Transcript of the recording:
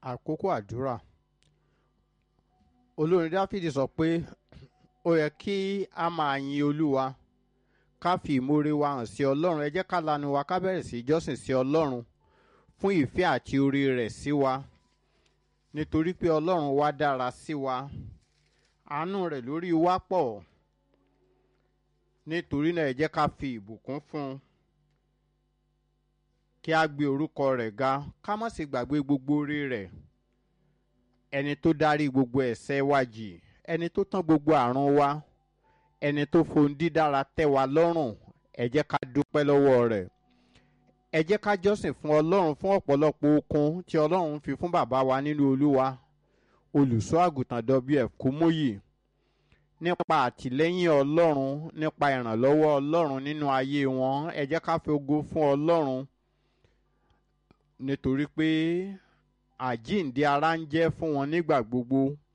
àkókò àdúrà olórin dáfídì sọ pé ó yẹ kí a máa yin olúwa ká fi ìmoore wa hàn sí ọlọ́run ẹ jẹ́ ká lanu wa ká bẹ̀rẹ̀ sí í jọ́sìn sí ọlọ́run fún ìfẹ́ àti oore rẹ̀ sí wa nítorí pé ọlọ́run wa dára sí wa àánú rẹ̀ lórí wa pọ̀ nítorí náà ẹ jẹ́ ká fi ìbùkún fún un kí a gbé orúkọ rẹ̀ ga ká má sì gbàgbé gbogbo oore rẹ̀ ẹni tó dárí gbogbo ẹ̀ṣẹ̀ wa jì ẹni tó tán gbogbo àrùn wa ẹni tó fohùn dídára tẹ́ wa lọ́rùn ẹ jẹ́ ká dúpẹ́ lọ́wọ́ rẹ̀ ẹ jẹ́ ká jọ́sìn fún ọlọ́run fún ọ̀pọ̀lọpọ̀ okun tí ọlọ́run fi fún bàbá wa nínú olúwa olùṣọ́ àgùntàn wf kúmóyì nípa àtìlẹ́yìn ọlọ́run nípa ìrànlọ́wọ́ ọlọ́run nínú ayé wọn ẹ jẹ́ ká fi ògo fún ọlọ́run nítorí pé àjíǹde ara ń jẹ́ fún wọn nígbà gbogbo